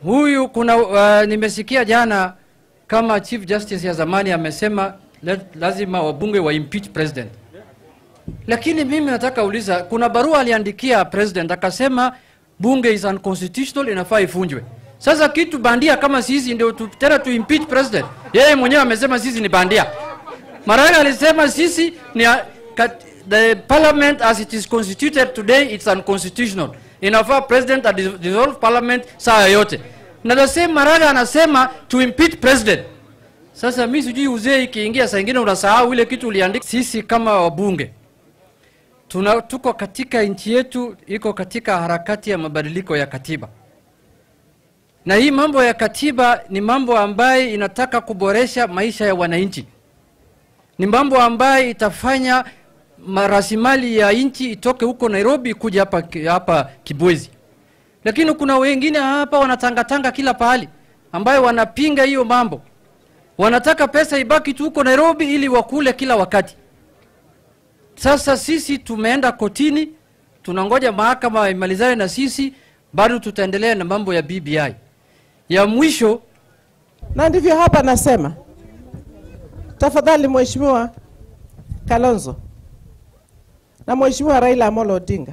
huyu kuna uh, nimesikia jana kama chief justice ya zamani amesema la- lazima wabunge wa impeach president lakini mimi nataka uliza kuna barua aliandikia president akasema bunge is unconstitutional inafaa ifunjwe sasa kitu bandia kama sisi ndio tu, tena tu impeach president yeye mwenyewe amesema sisi ni bandia maraga alisema sisi ni a- kat- the parliament as it is constituted today it's unconstitutional inafaa president adis- dissolve parliament saa yoyote na the same maraga anasema to impeach president sasa mi sijui uzee ikiingia saa ingine unasahau ile kitu uliandika sisi kama wabunge tuna, tuko katika nchi yetu iko katika harakati ya mabadiliko ya katiba na hii mambo ya katiba ni mambo ambaye inataka kuboresha maisha ya wananchi ni mambo ambaye itafanya rasilimali ya nchi itoke huko nairobi kuja hapa, hapa kibwezi lakini kuna wengine hapa wanatangatanga kila pahali ambayo wanapinga hiyo mambo wanataka pesa ibaki tu huko nairobi ili wakule kila wakati sasa sisi tumeenda kotini tunangoja mahakama imalizane na sisi bado tutaendelea na mambo ya bbi ya mwisho na ndivyo hapa nasema, tafadhali Mheshimiwa Kalonzo na Mheshimiwa Raila Amolo Odinga,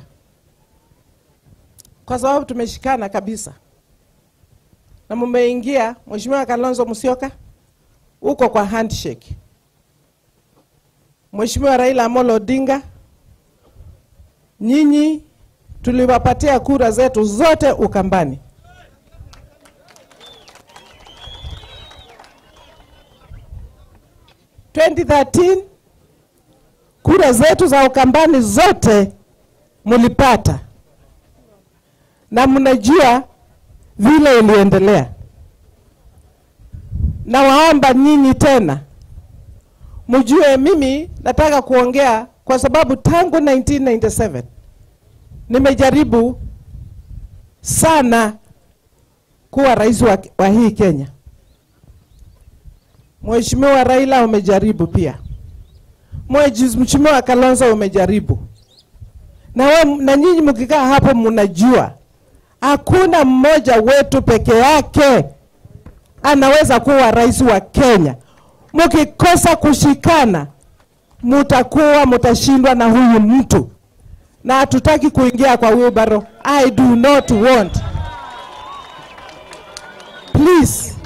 kwa sababu tumeshikana kabisa na mumeingia. Mheshimiwa Kalonzo Musyoka uko kwa handshake, Mheshimiwa Raila Amolo Odinga, nyinyi tuliwapatia kura zetu zote Ukambani. kura zetu za Ukambani zote mulipata, na mnajua vile iliendelea. Nawaomba nyinyi tena mjue, mimi nataka kuongea kwa sababu tangu 1997 nimejaribu sana kuwa rais wa, wa hii Kenya. Mheshimiwa Raila umejaribu pia. Mheshimiwa Kalonzo umejaribu. Na, we, na nyinyi mkikaa hapo mnajua hakuna mmoja wetu peke yake anaweza kuwa rais wa Kenya. Mkikosa kushikana, mutakuwa mutashindwa na huyu mtu, na hatutaki kuingia kwa wheelbarrow. I do not want. Please